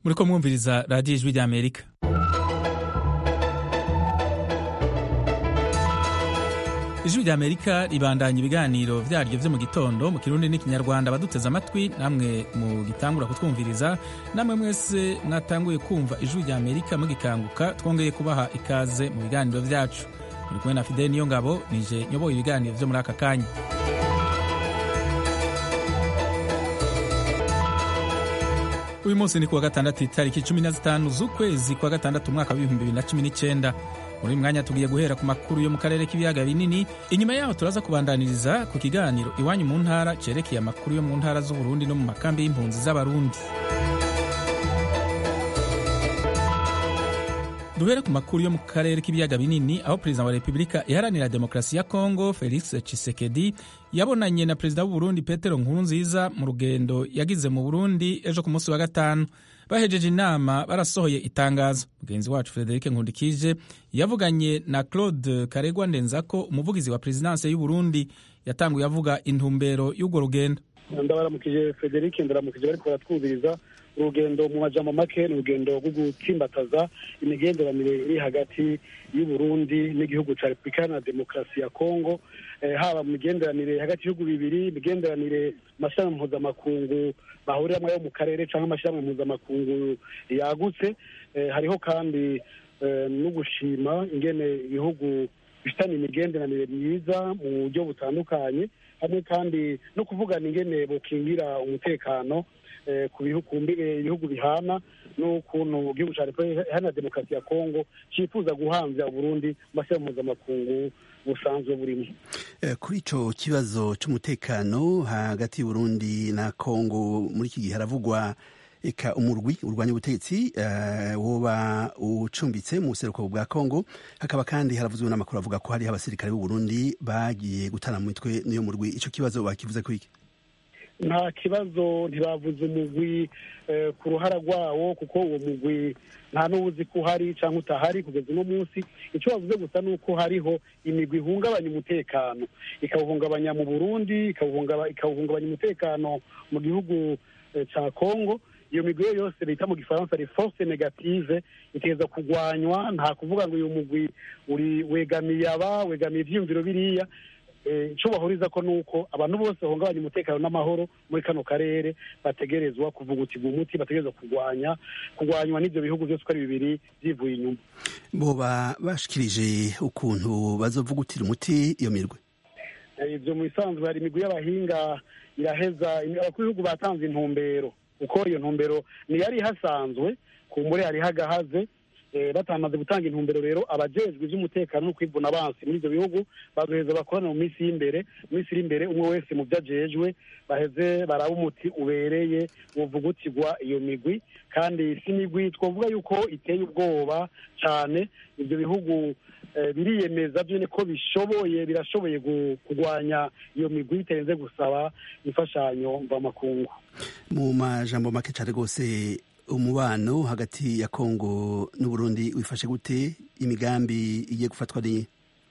muriko mwumviriza radiyo ijwi ry'amerika ijwi ry'amerika ribandanya ibiganiro vyaryo vyo mu gitondo mu kirundi n'ikinyarwanda baduteze amatwi namwe mu gitangura kutwumviriza namwe mwese mwatanguye kumva ijwi ry'amerika mugikanguka twongeye kubaha ikaze mu biganiro vyacu muri kumwe na fideli niyo ngabo nije nyoboye ibiganiro vyo muri aka kanya uyu munsi ni kuwa gatandatu itariki cumi na zitanu z'ukwezi kwa gatandatu umwaka w'ibihumbi bibiri na cumi n'icyenda muri uyu mwanya tugiye guhera ku makuru yo mu karere k'ibiyaga binini inyuma yaho turaza kubandaniriza ku kiganiro iwanyu mu ntara cerekeye amakuru yo mu ntara z'uburundi no mu makambi y'impunzi z'abarundi duhere ku makuru yo mu karere k'ibiyaga binini aho perezida wa repubulika iharanira demokarasi ya kongo felix tshisekedi yabonanye na perezida w'uburundi petero nkurunziza mu rugendo yagize mu burundi ejo ku munsi wa gatanu bahejeje inama barasohoye itangazo mugenzi wacu frederic nkundikije yavuganye na claude karegwa ndenzako umuvugizi wa perezidanse y'uburundi yatanguye avuga intumbero y'urwo rugendo ndabaramukije frederic ndaramukije bariko baratwumviriza urugendo mu majambo make ni urugendo rwo gutsimbataza imigenderanire iri hagati y'uburundi n'igihugu ca repubulika iharanira demokarasi ya kongo haba mu migenderanire hagati y'ibihugu bibiri imigenderanire amashyirahamwe mpuzamakungu bahuriramwo yo mu karere cyangwa amashyirahamwe mpuzamakungu yagutse hariho kandi no gushima ingene ibihugu bifitanye imigenderanire myiza mu buryo butandukanye hamwe kandi no kuvugana ingene bokingira umutekano ku bihugu bihana n'ukuntu igihugu cya repubulika iharanira demokarasi ya kongo cyifuza guhanza uburundi mu mashyirahamwe mpuzamakungu busanzwe burimo kuri ico kibazo c'umutekano hagati y'uburundi na kongo muri iki gihe haravugwa eka umurwi urwanya ubutegetsi uh, woba ucumbitse mu buseruko bwa kongo hakaba kandi haravuzwe n'amakuru avuga ko hariho abasirikare b'uburundi bagiye gutana mu mitwe n'iyo murwi ico kibazo bakivuze ko iki nta kibazo ntibavuze umugwi ku ruhara rwawo kuko uwo mugwi nta n'uwuzi ko uhari cyangwa utahari kugeza uno munsi icyo bavuze gusa ni uko hariho imigwi ihungabanya umutekano ikawuhungabanya mu burundi ikawuhungabanya umutekano mu gihugu cya kongo iyo migwi yose bita mu gifaransa ari force negative itegereza kurwanywa nta kuvuga ngo uyu mugwi uri wegamiye aba wegamiye ivyiyumviro biriya icyo bahuriza ko ni uko abantu bose bahungabanya umutekano n'amahoro muri kano karere bategerezwa kuvugutirwa umuti bategerezwa kurwanya kurwanywa n'ibyo bihugu byose uko ari bibiri byivuye inyuma boba bashikirije ukuntu bazovugutira umuti iyo mirwe ibyo mu bisanzwe hari imigwi y'abahinga iraheza abakuru b'ibihugu batanze intumbero kuko iyo ntumbero ntiyari ihasanzwe ku mbure hari hagahaze batamaze gutanga intumbero rero abajejwe iby'umutekano no kwivuna abansi muri ibyo bihugu bazoheza bakorana mu minsi y'imbere mu minsi iri imbere umwe wese mu byo ajejwe baheze baraba umuti ubereye uvugutirwa iyo migwi kandi si migwi twavuga yuko iteye ubwoba cyane ibyo bihugu biriyemeza byone ko bishoboye birashoboye kurwanya iyo migwi bitarenze gusaba imfashanyo mvamakungu mu majambo make cyane rwose umubano hagati ya kongo n'uburundi wifashe gute imigambi igiye gufatwa ni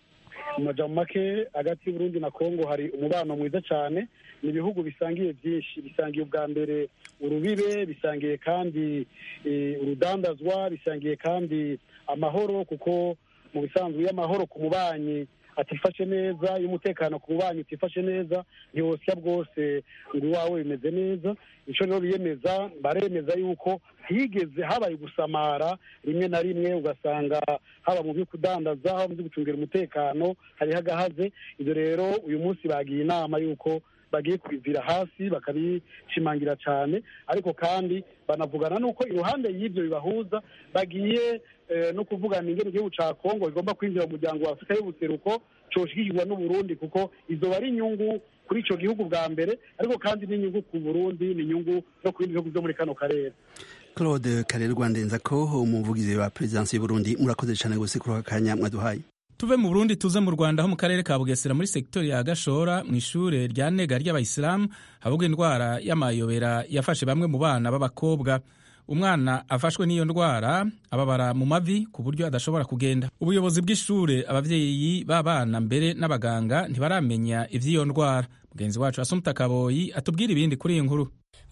mu majambo make hagati y'uburundi na kongo hari umubano mwiza cyane ni ibihugu bisangiye byinshi bisangiye ubwa mbere urubibe bisangiye kandi urudandazwa bisangiye kandi amahoro kuko mu bisanzwe iyo amahoro ku mubanyi atifashe neza iyo umutekano ku bubanyi utifashe neza ntiwosya bwose ngo iwawe bimeze neza icyo rero biyemeza baremeza yuko higeze habaye gusamara rimwe na rimwe ugasanga haba mu byo kudandaza haba mu byo gucungira umutekano hariho agahaze ibyo rero uyu munsi bagiye inama y'uko bagiye kubivira hasi bakabishimangira cyane ariko kandi banavugana n'uko iruhande y'ibyo bibahuza bagiye no kuvugana ingene igihugu cya kongo igomba kwinjira mu muryango wa afurika y'ubuseruko coshigikirwa n'uburundi kuko izo ari inyungu kuri icyo gihugu bwa mbere ariko kandi n'inyungu ku burundi ni inyungu no ku bindi bihugu byo muri kano karere claude karerwa ndenza ko umuvugizi wa perezidansi y'uburundi murakoze cyane gose kuri aka kanya mwaduhaye tuve mu burundi tuze mu rwanda ho mu karere ka bugesera muri segitori ya gashora mu ishure rya nega ry'abayisilamu havugwa indwara y'amayobera yafashe bamwe mu bana b'abakobwa umwana afashwe n'iyo ndwara ababara mu mavi ku buryo adashobora kugenda ubuyobozi bw'ishure abavyeyi b'abana mbere n'abaganga ntibaramenya ivy'iyo ndwara mugenzi wacu asumta kaboyi atubwira ibindi kuri iyi nkuru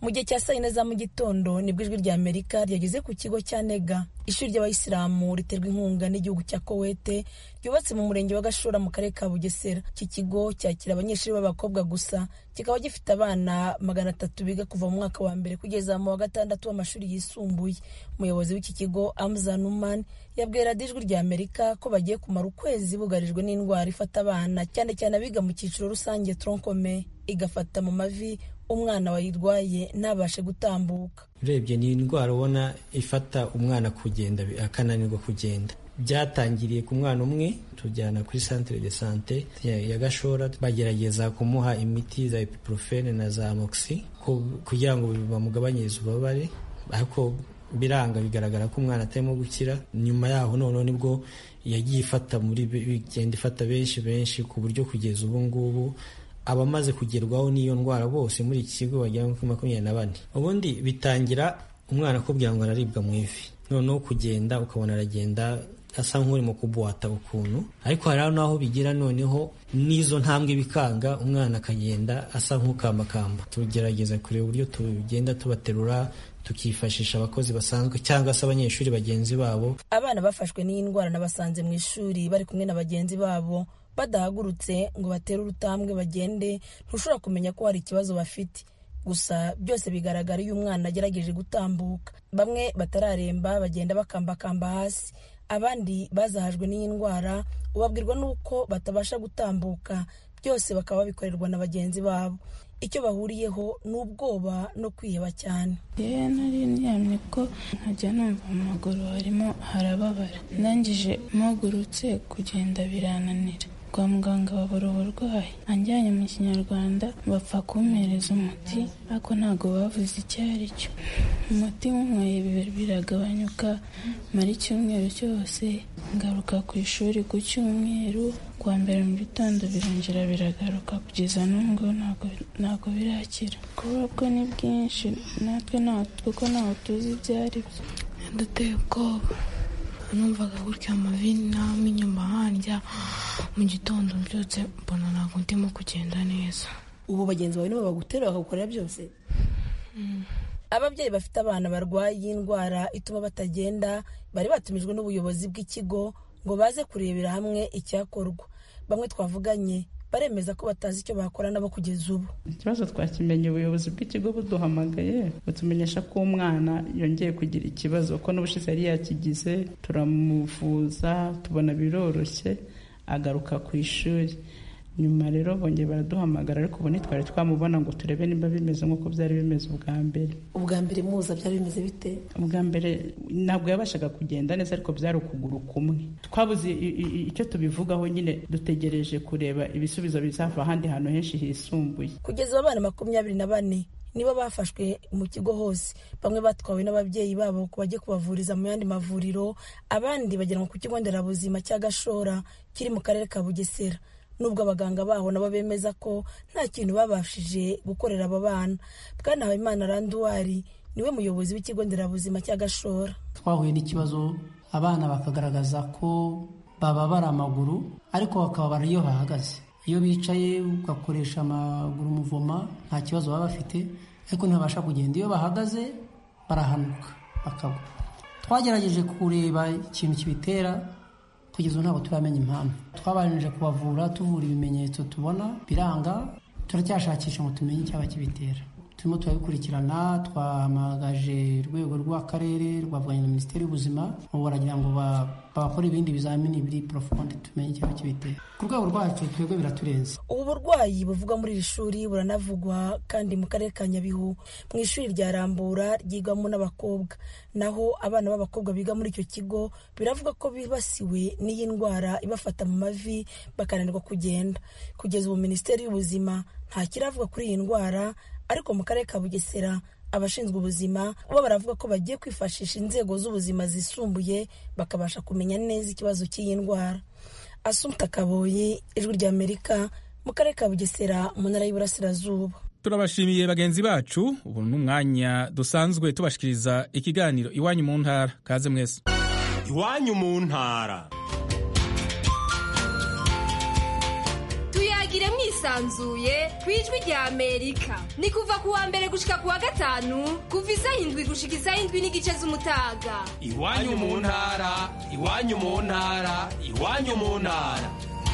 mu gihe cya saa yine za mu gitondo nibwo ijwi rya amerika ryageze ku kigo cya nega ishuri ry'abayisilamu riterwa inkunga n'igihugu cya kowete ryubatse mu murenge wa gashora mu karere ka bugesera iki kigo cyakira abanyeshuri b'abakobwa gusa kikaba gifite abana magana atatu biga kuva mu mwaka wa mbere kugeza mu wa gatandatu w'amashuri yisumbuye umuyobozi w'iki kigo amza numan yabwiye radiyo ijwi rya amerika ko bagiye kumara ukwezi bugarijwe n'indwara ifata abana cyane cyane abiga mu cyiciro rusange tronkome igafata mu mavi umwana wayirwaye ntabashe gutambuka urebye ni indwara ubona ifata umwana kugenda akananirwa kugenda byatangiriye ku mwana umwe tujyana kuri centre de sante ya gashora bagerageza kumuha imiti za ibuprofene na za moxi kugira ngo bamugabanyirize ububabare ariko biranga bigaragara ko umwana atarimo gukira nyuma yaho noneho nibwo yagiye ifata muri bigenda ifata benshi benshi ku buryo kugeza ubu ngubu abamaze kugerwaho n'iyo ndwara bose muri iki kigo bagera kuri makumyabiri na bane ubundi bitangira umwana akubwira ngo araribwa mu ivi noneho kugenda ukabona aragenda asa nk'urimo kubuhata ukuntu ariko hari n'aho bigira noneho n'izo ntambwe bikanga umwana akagenda asa nk'ukambakamba tugerageza kureba uburyo tugenda tubaterura tukifashisha abakozi basanzwe cyangwa se abanyeshuri bagenzi babo abana bafashwe n'iyi ndwara nabasanze mu ishuri bari kumwe na bagenzi babo badahagurutse ngo batere urutambwe bagende ntushobora kumenya ko hari ikibazo bafite gusa byose bigaragara iyo umwana agerageje gutambuka bamwe batararemba bagenda bakambakamba hasi abandi bazahajwe n'iyi ndwara ubabwirwa n'uko batabasha gutambuka byose bakaba babikorerwa na bagenzi babo icyo bahuriyeho ni ubwoba no kwiheba cyane yewe nari ndyamye ko nkajya numva mu maguru harimo harababara ndangije mpagurutse kugenda birananira kwa muganga babura uburwayi anjyanye mu kinyarwanda bapfa kumpereza umuti ariko ntabwo bavuze icyo ari cyo umuti nyweye biragabanyuka mara icyumweru cyose ngaruka ku ishuri ku cyumweru kwa mbere mu gitondo birongera biragaruka kugeza n'ubwo ntabwo birakira kuba bwo ni bwinshi natwe kuko ntawe tuzi ibyo ari byo duteye ubwoba numvaga gutya amavi n'amo inyuma handya mu gitondo mbyutse mbona ntabwo ndimo kugenda neza ubu bagenzi bawe nibo bagutera bakagukorera byose ababyeyi bafite abana barwaye iyi ndwara ituma batagenda bari batumijwe n'ubuyobozi bw'ikigo ngo baze kurebera hamwe icyakorwa bamwe twavuganye baremeza ko batazi icyo bakora nabo kugeza ubu ikibazo twakimenye ubuyobozi bw'ikigo buduhamagaye butumenyesha ko umwana yongeye kugira ikibazo ko n'ubushize yari yakigize turamuvuza tubona biroroshye agaruka ku ishuri nyuma rero bongeye baraduhamagara ariko ubu ntitwari twamubona ngo turebe niba bimeze nk'uko byari bimeze ubwa mbere ubwa mbere muza byari bimeze bite ubwa mbere ntabwo yabashaga kugenda neza ariko byari ukuguru kumwe twabuze icyo tubivugaho nyine dutegereje kureba ibisubizo bizava ahandi hantu henshi hisumbuye kugeza abana makumyabiri na bane nibo bafashwe mu kigo hose bamwe batwawe n'ababyeyi babo ko bajye kubavuriza mu yandi mavuriro abandi bajyanwa ku kigo nderabuzima cya gashora kiri mu karere ka bugesera nubwo abaganga baho nabo bemeza ko nta kintu babashije gukorera abo bana bwana habimana randuwari niwe muyobozi w'ikigo nderabuzima cya gashora twahuye n'ikibazo abana bakagaragaza ko bababara amaguru ariko bakababara iyo bahagaze iyo bicaye ugakoresha amaguru umuvoma nta kibazo baba bafite ariko ntibabasha kugenda iyo bahagaze barahanuka bakagwa twagerageje kureba ikintu kibitera kugeza ubu ntabwo turamenya impamvu twabanjije kubavura tuvura ibimenyetso tubona biranga turacyashakisha ngo tumenye icyaba kibitera turimo turabikurikirana twahamagaje urwego rw'akarere rwavuganye na minisiteri y'ubuzima ubu baragira ngo bakore ibindi bizamini biri porofonde tumenye icyaba kibitera ku rwego rwacu twebwe biraturenze ubu burwayi buvugwa muri iri shuri buranavugwa kandi mu karere ka nyabihu mu ishuri rya rambura ryigwamo n'abakobwa naho abana b'abakobwa biga muri icyo kigo biravuga ko bibasiwe n'iyi ndwara ibafata mu mavi bakananirwa kugenda kugeza ubu minisiteri y'ubuzima nta kiravuga kuri iyi ndwara ariko mu karere ka bugesera abashinzwe ubuzima bo baravuga ko bagiye kwifashisha inzego z'ubuzima zisumbuye bakabasha kumenya neza ikibazo cy'iyi ndwara asumta kaboyi ijwi ry'amerika mu karere ka bugesera mu ntara y'iburasirazuba turabashimiye bagenzi bacu ubu ni umwanya dusanzwe tubashikiriza ikiganiro iwanyu mu ntara kaze mwese iwanyu mu ntara tuyagire mwisi yisanzuye ku ijwi rya amerika ni kuva ku wa mbere gushika ku wa gatanu kuva isaha indwi gushika isaha indwi n'igice z'umutaga iwanyu mu ntara iwanyu mu ntara iwanyu mu ntara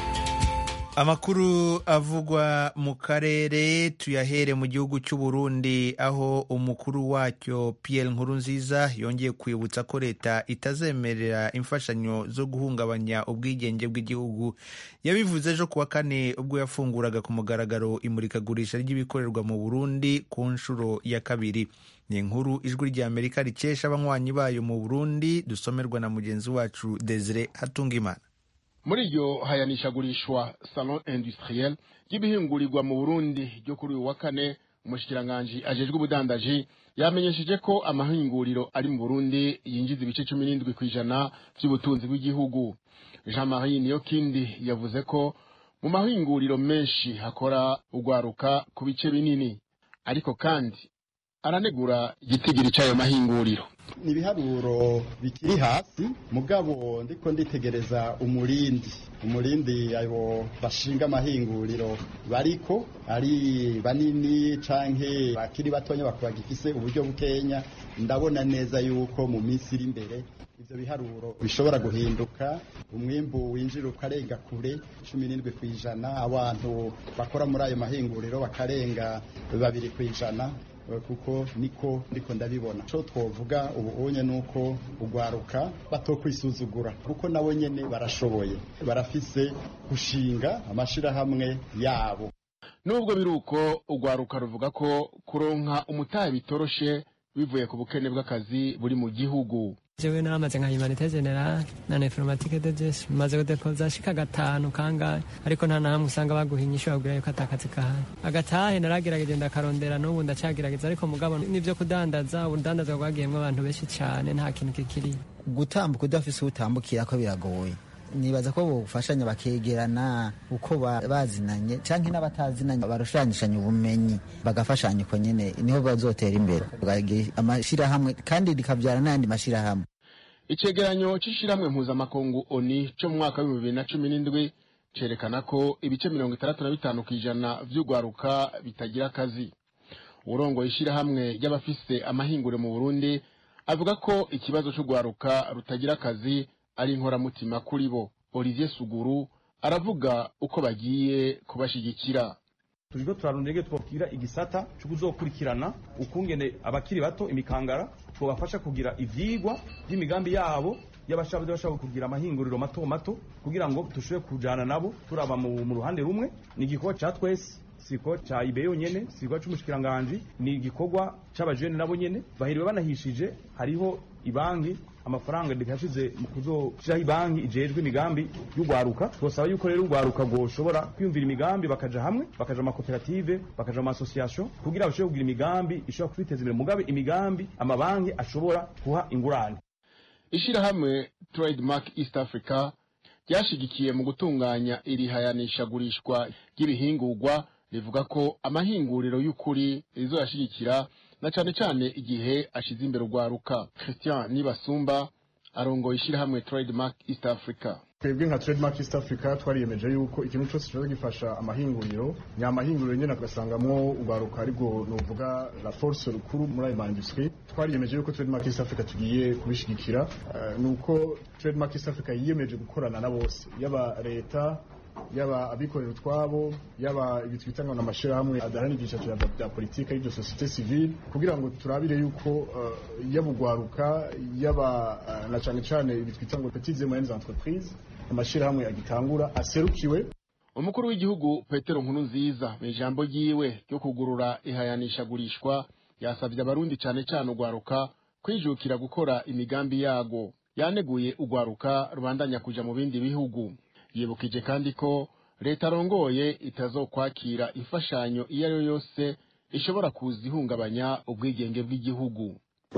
amakuru avugwa mu karere tuyahere mu gihugu cy'u Burundi aho umukuru wacyo Pierre Nkurunziza yongeye kwibutsa ko leta itazemerera imfashanyo zo guhungabanya ubwigenge bw'igihugu yabivuze ejo kuwa kane ubwo yafunguraga ku mugaragaro imurikagurisha ry'ibikorerwa mu Burundi ku nshuro ya kabiri ni inkuru ijwi rya Amerika rikesha abanywanyi bayo mu Burundi dusomerwa na mugenzi wacu Desire Hatungimana muri iryo hayanishagurishwa salon industriel ry'ibihingurirwa mu burundi ryo kuri uyu wa kane umushikiranganji ajejwe ubudandaji yamenyesheje ko amahinguriro ari mu burundi yinjiza ibice cumi n'indwi ku ijana by'ubutunzi bw'igihugu jean marie niyokindi yavuze ko mu mahinguriro menshi hakora ugwaruka ku bice binini ariko kandi aranegura igitigiri cy'ayo mahinguriro ni ibiharuro bikiri hasi mugabo ndiko nditegereza umurindi umurindi abo bashinga amahinguriro bariko ari banini canke bakiri batonya bakaba gifise uburyo bukenya ndabona neza yuko mu minsi iri imbere ivyo biharuro bishobora guhinduka umwimbu winjira ukarenga kure cumi n'indwi ku ijana abantu bakora muri ayo mahinguriro bakarenga babiri ku ijana kuko niko ndiko ndabibona co twovuga ubu unye nuko ugwaruka batokwisuzugura kuko nabo nyene barashoboye barafise gushinga amashirahamwe yabo nubwo biruko ugwaruka ruvuga ko kuronka umutahe bitoroshe bivuye ku bukene bw'akazi buri mu gihugu jewe naramaze nka humanite general na informatique de jes maze kudepoza shika gatanu kangahe ariko nta nahamwe usanga baguha inyishu babwira yuko atakazi kahari agatahe naragerageje ndakarondera n'ubu ndacagerageza ariko mugabo n'ivyo kudandaza urudandaza rwagiyemwo abantu benshi cane nta kintu kikiri gutambuka udafise utambukira ko biragoye nibaza ko bofashanya bakegerana uko bazinanye canke n'abatazinanye barushanyishanya ubumenyi bagafashanya uko nyene niho bazotera imbere amashirahamwe kandi rikavyara n'ayandi mashirahamwe icegeranyo c'ishirahamwe mpuzamakungu oni co mu mwaka w'ibihumbi bibiri na cumi n'indwi cerekana ko ibice mirongo itandatu na bitanu kw'ijana vy'urwaruka bitagira akazi urongoye ishirahamwe ry'abafise amahingure mu burundi avuga ko ikibazo c'urwaruka rutagira akazi ari inkoramutima kuri bo olivier suguru aravuga uko bagiye kubashigikira turiko turarondege twobwira igisata co kuzokurikirana ukungene abakiri bato imikangara twobafasha kugira ivyigwa vy'imigambi yabo y'abashaka bashaka kugira amahinguriro mato mato kugira ngo dushobore kujana nabo turaba mu ruhande rumwe ni igikorwa ca twese siko cha ibe yonyene siko c'umushikiranganje ni igikorwa c'abajene nabo nyene bahiriwe banahishije hariho ibanki amafaranga ndikashize mu kuzoshiraho ibanki ijejwe imigambi y'ugwaruka twosaba yuko rero ugwaruka goshobora kwiyumvira imigambi bakaja hamwe bakaja mu makoperative bakaja mu association kugira bashobore kugira imigambi ishobora kwiteza imbere mugabe imigambi amabanki ashobora kuha ingurane ishirahamwe trademark east africa ryashigikiye mu gutunganya iri hayanishagurishwa ry'ibihingurwa rivuga ko amahinguriro y'ukuri rizoyashigikira na cane cane igihe ashize imbere urwaruka christian nibasumba arongoye ishirahamwe trademark east africa twebwe nka trademark east africa twariyemeje yuko ikintu cyose kibaza gifasha amahinguriro ni amahinguriro nyine tugasangamwo urwaruka aribwo novuga la force rukuru muri ayo maindustrie twariyemeje yuko trademark east africa tugiye kubishigikira uh, nuko trademark east africa yiyemeje gukorana na bose yaba leta yaba abikorera utwabo yaba ibi twita ngo n'amashirahamwe adaharanira ibyiciro bya politiki y'ibyo sosiyete civile kugira ngo turabire yuko uh, yaba ugwaruka yaba uh, na cane cane ibi twita ngo petites et moyennes entreprises amashirahamwe agitangura aserukiwe umukuru w'igihugu petero nkuru nziza mu ijambo ryiwe ryo kugurura ihayanishagurishwa yasabye abarundi cane cane ugwaruka kwijukira gukora imigambi yago yaneguye ugwaruka rubandanya kuja mu bindi bihugu yibukije kandi ko leta arongoye itazokwakira imfashanyo iyo ari yo yose ishobora kuza ihungabanya ubwigenge bw'igihugu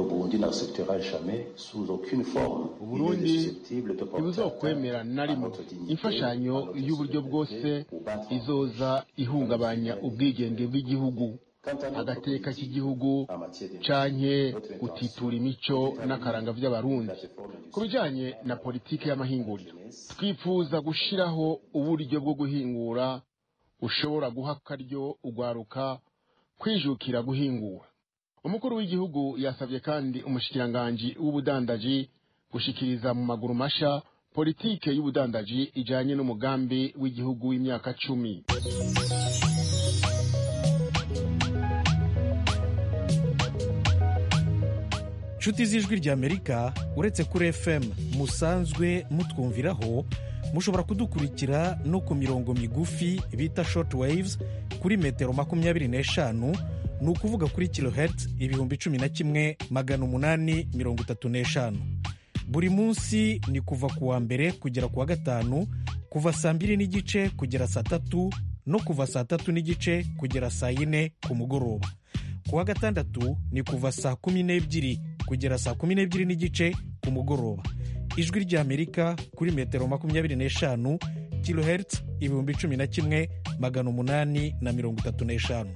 uburundi ntibuzokwemera na rimwe imfashanyo y'uburyo bwose izoza ihungabanya ubwigenge bw'igihugu agateka k'igihugu canke gutitura imico n'akaranga vy'abarundi ku bijanye na politike y'amahinguriro twifuza gushiraho uburyo bwo guhingura ushobora guha akaryo ugwaruka kwijukira guhingura umukuru w'igihugu yasabye kandi umushikiranganji w'ubudandaji gushikiriza mu maguru masha politike y'ubudandaji ijanye n'umugambi w'igihugu w'imyaka cumi nshuti z'ijwi ry'amerika uretse kuri fm musanzwe mutwumviraho mushobora kudukurikira no ku mirongo migufi bita short waves kuri metero makumyabiri n'eshanu ni ukuvuga kuri kilohertz ibihumbi cumi na kimwe magana umunani mirongo itatu n'eshanu buri munsi ni kuva ku wa mbere kugera ku wa gatanu kuva saa mbiri n'igice kugera saa tatu no kuva saa tatu n'igice kugera saa yine ku mugoroba ku wa gatandatu ni kuva saa kumi n'ebyiri kugera saa kumi n'ebyiri n'igice ku mugoroba ijwi ry'amerika kuri metero makumyabiri n'eshanu kilohertz ibihumbi cumi na kimwe magana umunani na mirongo itatu n'eshanu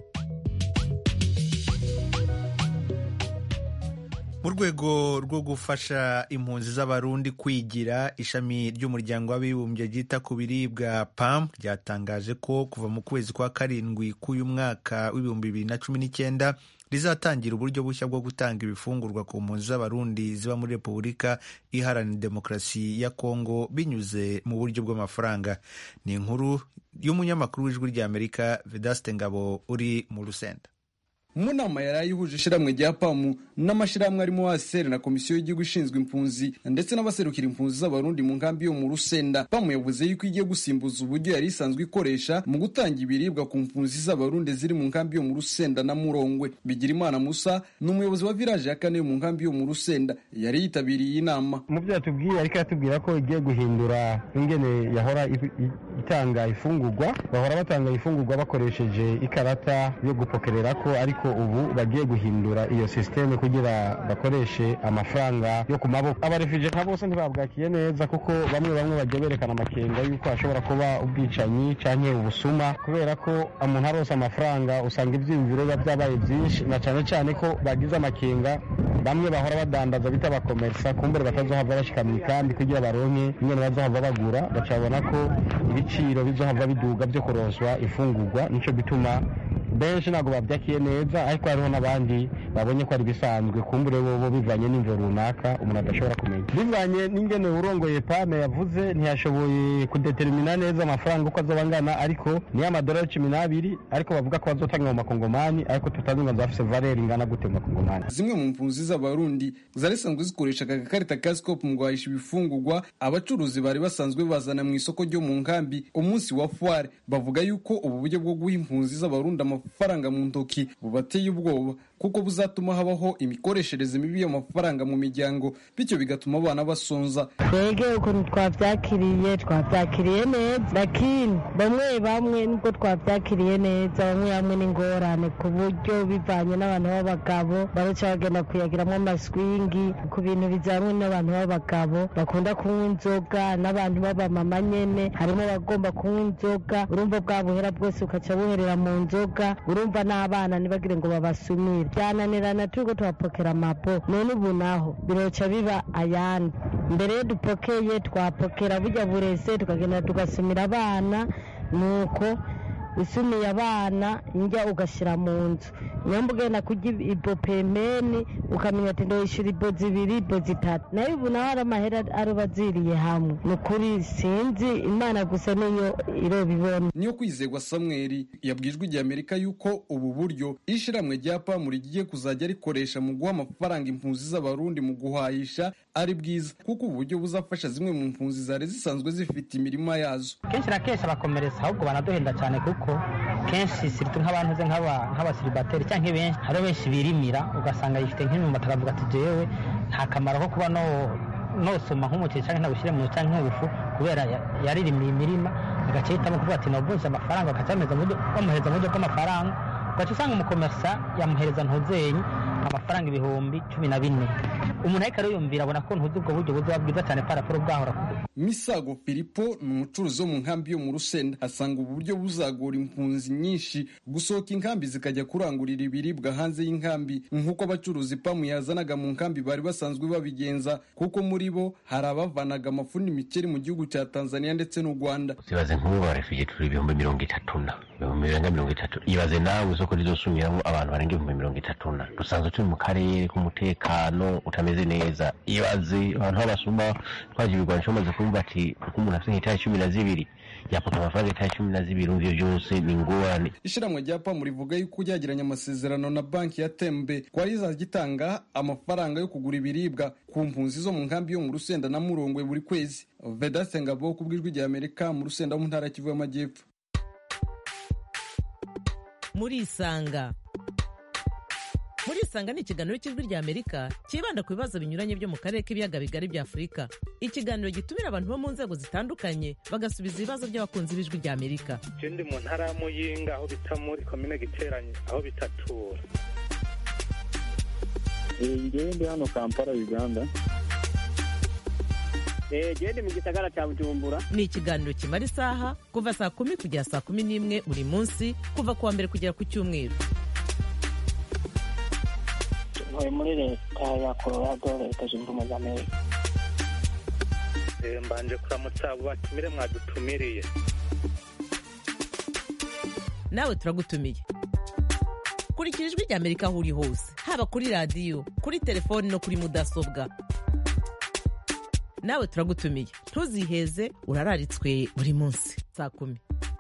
mu rwego rwo gufasha impunzi z'abarundi kwigira ishami ry'umuryango w'abibumbye ryita ku biribwa pam ryatangaje ko kuva mu kwezi kwa karindwi k'uyu mwaka w'ibihumbi bibiri na cumi n'icyenda rizatangira uburyo bushya bwo gutanga ibifungurwa ku mpunzi z'abarundi ziba muri repubulika iharanira demokarasi ya kongo binyuze mu buryo bw'amafaranga ni inkuru y'umunyamakuru w'ijwi ry'amerika vedaste ngabo uri mu rusenda mu nama yari ayihuje ishyirahamwe rya pamu n'amashyirahamwe arimo waseri na komisiyo y'igihugu ishinzwe impunzi ndetse n'abaserukira impunzi z'abarundi mu nkambi yo mu rusenda pamu yavuze yuko igiye gusimbuza uburyo yari isanzwe ikoresha mu gutanga ibiribwa ku mpunzi z'abarundi ziri mu nkambi yo mu rusenda na murongwe bigirimana musa ni umuyobozi wa village ya kane yo mu nkambi yo mu rusenda yari yitabiriye iyi nama mu byo yatubwiye ariko yatubwira ko igiye guhindura ingene yahora itanga ifungurwa bahora batanga ifungurwa bakoresheje ikarata yo gupokerera ko ariko ubu bagiye guhindura iyo sisiteme kugira bakoreshe amafaranga yo ku maboko abarefije nka bose ntibabwakiye neza kuko bamwe bamwe bagiye berekana amakenga y'uko hashobora kuba ubwicanyi cyangwa ubusuma kubera ko umuntu arose amafaranga usanga ibyiyumviro biba byabaye byinshi na cyane cyane ko bagize amakenga bamwe bahora badandaza bita abakomerisa kumbure batazohava bashyika mu ikambi kugira baronke ingene bazohava bagura bacabona ko ibiciro bizohava biduga byo kuronswa ifungurwa nicyo bituma benshi ntabwo babyakiye neza ariko hariho n'abandi babonye ko ari bisanzwe kumbure bo bivanye n'imvo runaka umuntu adashobora kumenya bivanye n'ingene urongoye pame yavuze ntiyashoboye kudetermina neza amafaranga uko azoba angana ariko niyo amadolari cumi n'abiri ariko bavuga ko bazotanga mu makongomani ariko tutazi ngo zafise valeri ingana gute mu makongomani zimwe mu mpunzi z'abarundi zari zisanzwe zikoresha aka gakarita ka sikopu mu guhahisha ibifungurwa abacuruzi bari basanzwe bazana mu isoko ryo mu nkambi umunsi wa fuware bavuga yuko ubu buryo bwo guha impunzi z'abarundi amafaranga mu ntoki bubateye ubwoba kuko buzatuma habaho imikoreshereze mibi y'amafaranga mu miryango bityo bigatuma abana basonza twege ukuntu twabyakiriye twabyakiriye neza lakini bamwe bamwe nubwo twabyakiriye neza bamwe bamwe n'ingorane ku buryo bivanye n'abantu b'abagabo baraca bagenda kuyagiramo amaswingi ku bintu bijyanye n'abantu b'abagabo bakunda kunywa inzoga n'abantu b'abamama nyene harimo abagomba kunywa inzoga urumva bwa buhera bwose ukaca buherera mu nzoga urumva n'abana ntibagire ngo babasumire byananirana turiko tuhapokera amapo none ubu naho biroca biba ayandi mbere yo dupokeye twapokera burya burese tukagenda tugasumira abana nuko usumiye abana njya ugashyira mu nzu nyamba ugenda kurya ibo pemeni ukamenya ati ndoyishyura ibo zibiri ibo zitatu nayo ubu naho hari amahera aroba aziriye hamwe ni ukuri sinzi imana gusa niyo irobibona niyo kwizerwa samweri yabwijwe igihe amerika yuko ubu buryo ishyirahamwe rya pamu rigiye kuzajya rikoresha mu guha amafaranga impunzi z'abarundi mu guhahisha ari bwiza kuko ubu buryo buzafasha zimwe mu mpunzi zari zisanzwe zifite imirima yazo kenshi na kenshi abakomeretsa ahubwo banaduhenda cyane kuko kenshi siritu nk'abantu ze nk'abasiribateri cyangwa benshi hari benshi birimira ugasanga yifite nk'imyumbati akavuga ati jewe nta kamaro ko kuba nosoma nk'umuceri cyangwa nagushyire mu cyangwa nk'ubufu kubera yaririmiye imirima agaca ahitamo kuvuga ati navunje amafaranga bakaca bamuhereza mu buryo bw'amafaranga ugaca usanga umukomerisa yamuhereza ntuzenyi baronka amafaranga ibihumbi cumi na bine umuntu ariko ariyumvira abona ko ntuzi ubwo buryo buzoba bwiza cyane paraforo bwahora misago filipo ni umucuruzi wo mu nkambi yo mu rusenda asanga ubu buryo buzagora impunzi nyinshi gusohoka inkambi zikajya kurangurira ibiribwa hanze y'inkambi nk'uko abacuruzi pamu yazanaga mu nkambi bari basanzwe babigenza kuko muri bo hari abavanaga amafu n'imikeri mu gihugu cya tanzania ndetse n'u rwanda ibaze nk'ubu barefugee turi ibihumbi mirongo itatu na ibihumbi birenga mirongo itatu ibaze nawe isoko rizosumiramo abantu barenga ibihumbi mirongo itatu na dusanzwe turi mu karere k'umutekano utameze neza ibaze abantu b'abasuma twagira ibigwanisho bamaze kumva ati uko umuntu afite nk'itaye cumi na zibiri yapaka amafaranga itaye cumi na zibiri ivyo vyose ni ingorane ishyirahamwe rya pamu rivuga yuko ryagiranye amasezerano na banki ya tembe ko rizajya itanga amafaranga yo kugura ibiribwa ku mpunzi zo mu nkambi yo mu rusenda na murongwe buri kwezi vedaste ngabo ku bw'ijwi rya amerika mu rusenda mu ntara kivu y'amajyepfo murisanga murisanga ni ikiganiro cy'ijwi rya amerika cyibanda ku bibazo binyuranye byo mu karere k'ibiyaga bigari bya afurika ikiganiro gitumira abantu bo mu nzego zitandukanye bagasubiza ibibazo by'abakunzi b'ijwi rya amerika je ndi mu ntara ya muyinga aho bita muri komine giteranye aho bitatura ngewe ndi hano kampala uganda gende mu gisagara cya bujumbura ni ikiganiro kimara isaha kuva saa kumi kugera saa kumi n'imwe buri munsi kuva ku wa mbere kugera ku cyumweru ntuye muri leta ya colorado leta zunze ubumwe za amerika Eh, mbanje kuramutsa abo batumire mwadutumiriye nawe turagutumiye kurikira ijwi rya amerika aho uri hose haba kuri radiyo kuri telefoni no kuri mudasobwa nawe turagutumiye ntuziheze urararitswe buri munsi saa kumi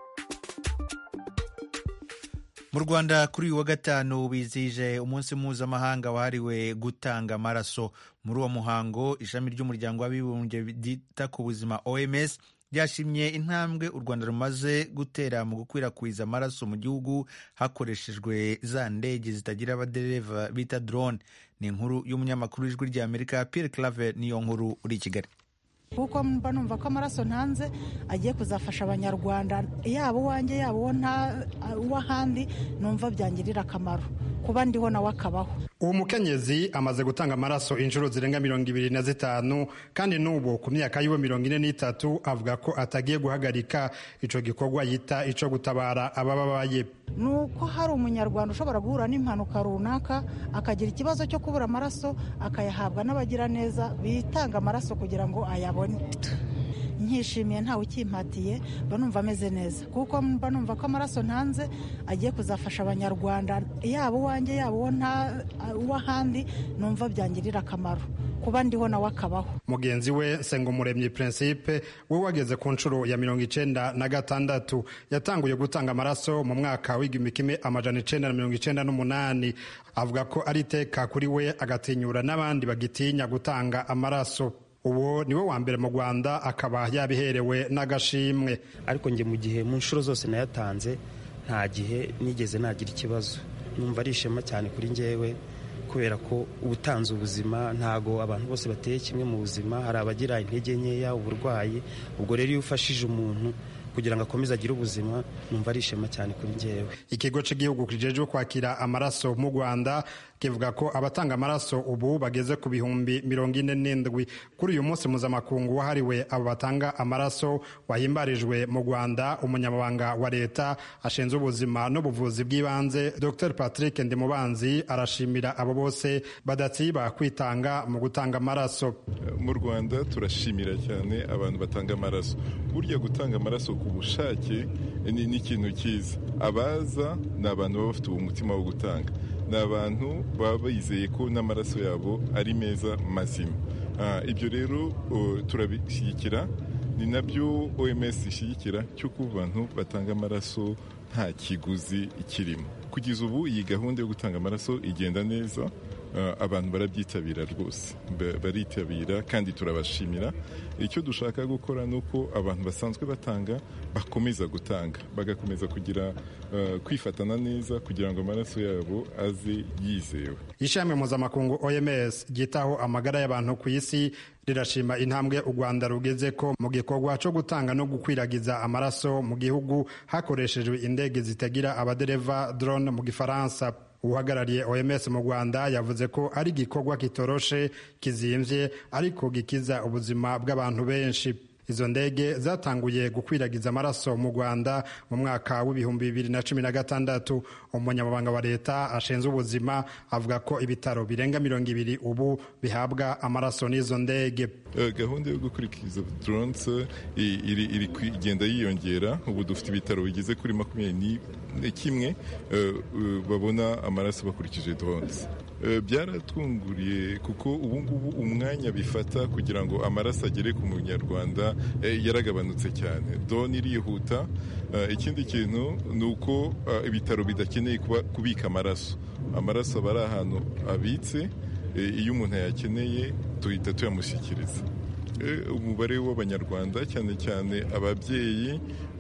mu rwanda kuri uyu wa gatanu bizihije umunsi mpuzamahanga wahariwe gutanga amaraso muri uwo muhango ishami ry'umuryango w'abibumbye ryita ku buzima oms ryashimye intambwe u rwanda rumaze gutera mu gukwirakwiza amaraso mu gihugu hakoreshejwe za ndege zitagira abadereva bita drone ni inkuru y'umunyamakuru w'ijwi rya amerika pierre claver niyo nkuru uri i kigali kuko mba numva ko amaraso ntanze agiye kuzafasha abanyarwanda yaba uwanjye yaba uwo nta uw'ahandi numva byangirira akamaro kuba ndiho nawe akabaho uwo mukenyezi amaze gutanga amaraso inshuro zirenga mirongo ibiri na zitanu kandi n'ubu ku myaka yiwe mirongo ine n'itatu avuga ko atagiye guhagarika ico gikorwa yita ico gutabara abababaye ni uko hari umunyarwanda ushobora guhura n'impanuka runaka akagira ikibazo cyo kubura amaraso akayahabwa n'abagiraneza bitanga amaraso kugira ngo ayabone nkishimiye ntawe ukimpatiye mba numva ameze neza kuko mba numva ko amaraso ntanze agiye kuzafasha abanyarwanda yaba uwanjye yaba uwo nta uw'ahandi numva byangirira akamaro kuba ndiho nawe akabaho mugenzi we sengumuremyi principe we wageze ku nshuro ya mirongo icenda na gatandatu yatanguye gutanga amaraso mu mwaka w'igihumbi kimwe amajana icenda na mirongo icenda n'umunani avuga ko ari iteka kuri we agatinyura n'abandi bagitinya gutanga amaraso uwo niwe wa mbere mu rwanda akaba yabiherewe n'agashimwe ariko njye mu gihe mu nshuro zose nayatanze nta gihe nigeze nagira ikibazo numva ari ishema cyane kuri njyewe kubera ko ubutanze ubuzima ntago abantu bose bateye kimwe mu buzima hari abagira intege nkeya uburwayi ubwo rero iyo ufashije umuntu kugira ngo akomeze agire ubuzima numva ari ishema cyane kuri njyewe ikigo cy'igihugu kijejwe kwakira amaraso mu rwanda kivuga ko abatanga amaraso ubu bageze ku bihumbi mirongo ine n'indwi kuri uyu munsi mpuzamakungu wahariwe abo batanga amaraso wahimbarijwe mu rwanda umunyamabanga wa leta ashinzwe ubuzima n'ubuvuzi bw'ibanze dr patrick ndimubanzi arashimira abo bose badatsiba kwitanga mu gutanga amaraso mu rwanda turashimira cyane abantu batanga amaraso burya gutanga amaraso ku bushake ni ikintu cyiza abaza ni abantu baba bafite umutima wo gutanga ni abantu baba bizeye ko n'amaraso yabo ari meza mazima ibyo rero turabishyigikira ni nabyo oms ishyigikira cy'uko abantu batanga amaraso nta kiguzi kirimo kugeza ubu iyi gahunda yo gutanga amaraso igenda neza abantu barabyitabira rwose baritabira kandi turabashimira icyo dushaka gukora ni uko abantu basanzwe batanga bakomeza gutanga bagakomeza kugira kwifatana neza kugira ngo amaraso yabo aze yizewe ishami mpuzamakungu oms ryitaho amagara y'abantu ku isi rirashima intambwe u rwanda rugeze ko mu gikorwa cyo gutanga no gukwiragiza amaraso mu gihugu hakoreshejwe indege zitagira abadereva drone mu gifaransa uhagarariye oms mu rwanda yavuze ko ari igikorwa kitoroshe kizimvye ariko gikiza ubuzima bw'abantu benshi izo ndege zatanguye gukwiragiza amaraso mu rwanda mu mwaka w'ibihumbi bibiri na cumi na gatandatu umunyamabanga wa leta ashinzwe ubuzima avuga ko ibitaro birenga mirongo ibiri ubu bihabwa amaraso n'izo ndege gahunda yo gukurikiza drones iri iri kugenda yiyongera ubu dufite ibitaro bigeze kuri makumyabiri kimwe babona amaraso bakurikije drones byaratwunguriye kuko ubu ngubu umwanya bifata kugira ngo amaraso agere ku munyarwanda yaragabanutse cyane doni irihuta ikindi kintu ni uko ibitaro bidakeneye kubika amaraso amaraso aba ari ahantu abitse iyo umuntu ayakeneye duhita tuyamushyikiriza umubare w'abanyarwanda cyane cyane ababyeyi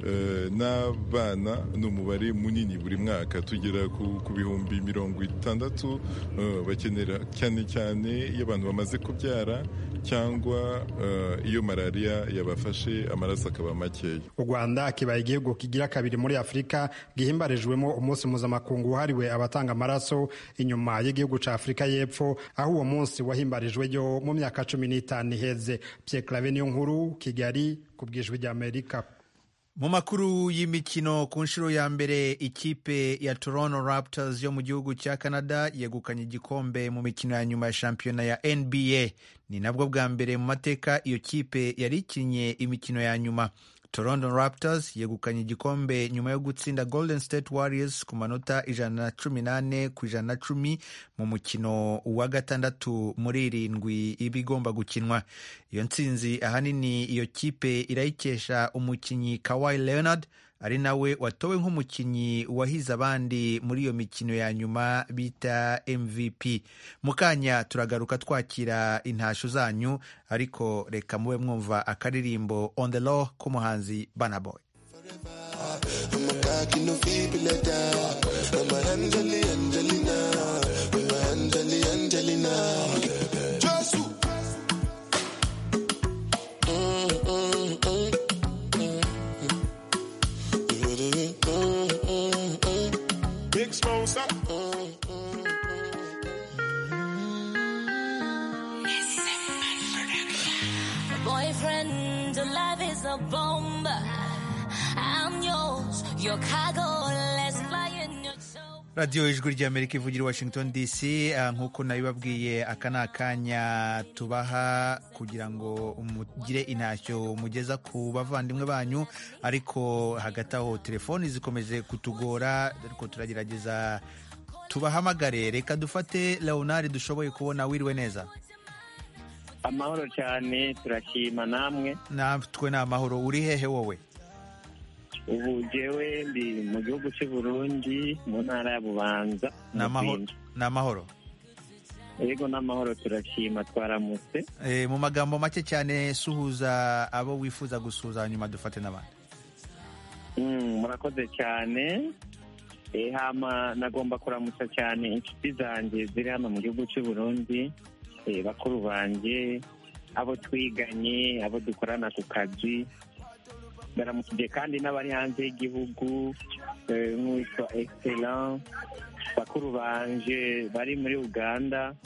n'abana ni umubare munini buri mwaka tugera ku bihumbi mirongo itandatu bakenera cyane cyane iyo abantu bamaze kubyara cyangwa iyo malariya yabafashe amaraso akaba makeya u rwanda kibaye igihugu kigira kabiri muri afurika gihimbarijwemo umunsi mpuzamakungu wahariwe abatanga amaraso inyuma y'igihugu cya afurika y'epfo aho uwo munsi wahimbarijweyo mu myaka cumi n'itanu iheze pyeklave niyo nkuru kigali ku bwijwi ry'amerika mu makuru y'imikino ku nshuro ya mbere ikipe ya toronto raptors yo mu gihugu cya canada yegukanye igikombe mu mikino ya nyuma ya shampiyona ya nba ni nabwo bwa mbere mu mateka iyo kipe yari ikinnye imikino ya nyuma toronto raptors yegukanye igikombe nyuma yo gutsinda golden state warriors ku manota ijana na cumi n'ane ku ijana na cumi mu mukino wa gatandatu muri irindwi iba igomba gukinwa iyo ntsinzi ahanini iyo kipe irayikesha umukinnyi kawhi leonard ari nawe watowe nk'umukinnyi wahize abandi muri iyo mikino ya nyuma bita mvp mu kanya turagaruka twakira intasho zanyu ariko reka mube mwumva akaririmbo on the law k'umuhanzi banaboy Boyfriend, love is a bomb. I'm yours, your cargo. Let's fly in your radiyo ijwi ry'amerika ivugira washington dc nk'uko nabibabwiye aka ni akanya tubaha kugira ngo mugire intashyo mugeza ku bavandimwe banyu ariko hagati aho telefoni zikomeje kutugora ariko turagerageza tubahamagare reka dufate leonard dushoboye kubona wiriwe neza amahoro cyane turashima namwe natwe ni amahoro uri hehe wowe ubu jewe ndi mu gihugu cy'u Burundi mu ntara ya bubanza ni amahoro yego n'amahoro turashima twaramutse mu magambo make cyane suhuza abo wifuza gusuhuza hanyuma dufate n'abandi murakoze cyane hama nagomba kuramutsa cyane inshuti zanjye ziri hano mu gihugu cy'u Burundi bakuru banjye abo twiganye abo dukorana ku kazi baramukije kandi n'abari hanze y'igihugu nk'uwitwa excellent bakuru banje bari muri uganda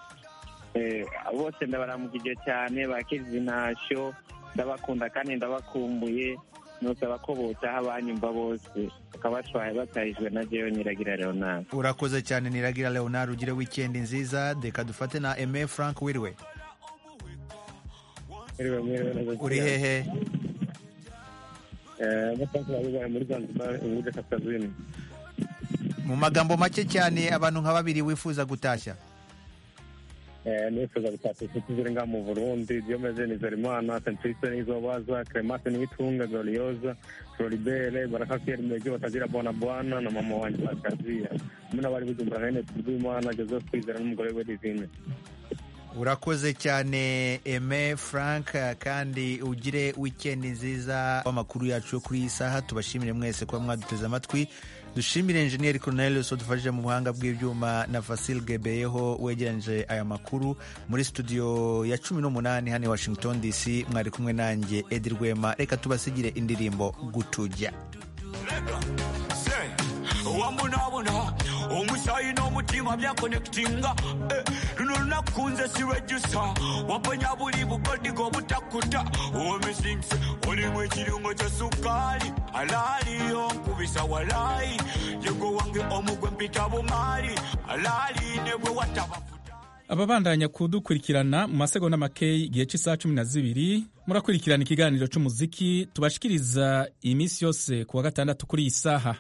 bose ndabaramukije cyane bakize intashyo ndabakunda kandi ndabakumbuye nusaba ko botaha banyumva bose bakaba batahijwe na jewe niragira leonard urakoze cyane niragira leonard ugire wikendi nziza reka dufate na eme frank wiriwe uri hehe muri zanzibar ubude kaskazini mu magambo make cyane abantu nka babiri wifuza gutashya nifuza gutashya inshuti ziri ngaha mu burundi diomeze nizerimana sentrice nizobaza clemase nitunga glorioza floribere baraka pierre mejo batagira bona bwana na mama wanjye bakaziya hamwe n'abari bujumbura hene tuzimana joseph kwizera n'umugore we divine urakoze cyane eme frank kandi ugire wikendi nziza amakuru yacu yo kuri iyi saha tubashimire mwese kuba mwaduteze amatwi dushimire enjeniyeri Cornelius wadufashije mu buhanga bw'ibyuma na Fasil Gebeyeho wegeranyije aya makuru muri studio ya cumi n'umunani hano i Washington DC mwari kumwe nanjye Edi Rwema reka tubasigire indirimbo gutujya wambonabona omusayi n'omutima byakonekitinga eh, luno lunakunze sirwejusa waponya buli bugodigo obutakuta omisingse olimu ekirungo kya sukaali alaaliyo nkubisa walayi yego wange omugwe mpita bumaali alaali ne bwe wataba ababandanya kudukurikirana mu masegonda makeyi igihe cy'isaha cumi na zibiri murakurikirana ikiganiro cy'umuziki tubashikiriza iyi minsi yose ku wa gatandatu kuri iyi saha